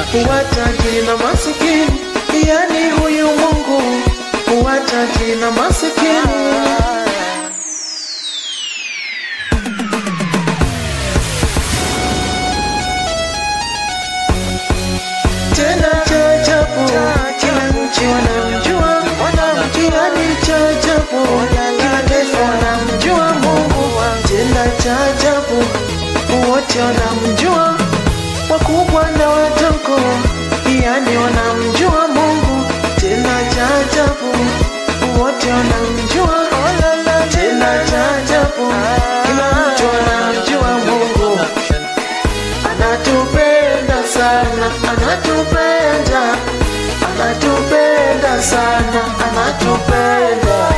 huwatajiri na masikini, yani huyu Mungu huwatajiri na masikini. tena cha ajabu, kila nchi wanamjua, yani cha ajabu, kila taifa wanamjua Mungu, tena cha ajabu, wote wanamjua, wakubwa na wadogo, yani wanamjua Mungu, tena cha ajabu, wote wanamjua, tena cha ajabu, kila mtu anamjua Mungu anatupenda sana, anatupenda, anatupenda sana, anatupenda.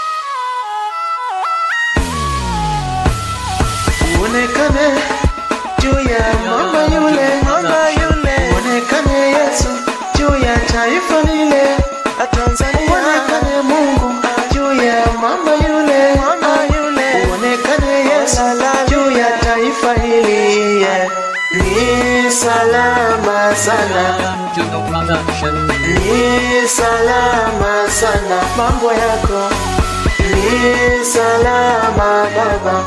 Uonekane juu ya mama yule, mama yule, uonekane Yesu juu ya taifa lile la Tanzania, uonekane Mungu juu ya mama yule, mama yule, uonekane Yesu juu ya taifa hili yeah. Ni salama sana, Juno Production. ni salama sana mambo yako, ni salama baba,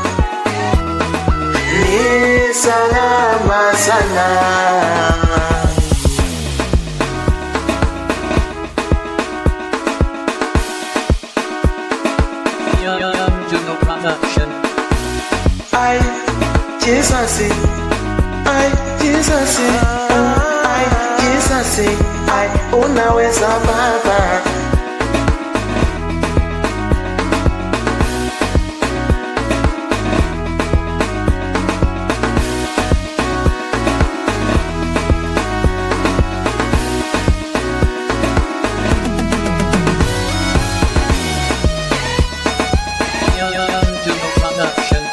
ni salama sana. Young Juno Production. Ai, Jesus, ai, Jesus, ai, Jesus, ai, unaweza baba. Young Juno Production.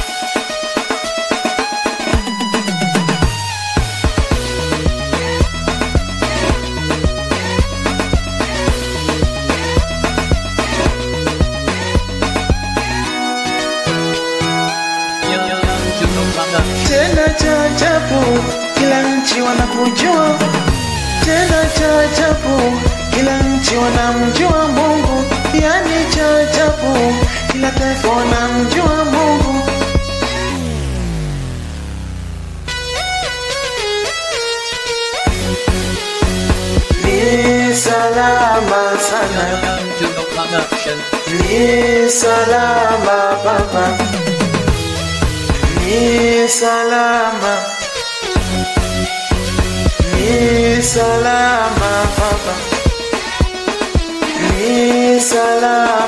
Young Juno Production. Tena cha ajabu, kila nchi wanakujua. Tena cha ajabu, kila nchi wanamjua Mungu. Yani cha ajabu, kila taifa wanamjua Mungu. Ni salama sana, Young Juno Production. ni salama baba, ni salama, ni salama baba, ni salama.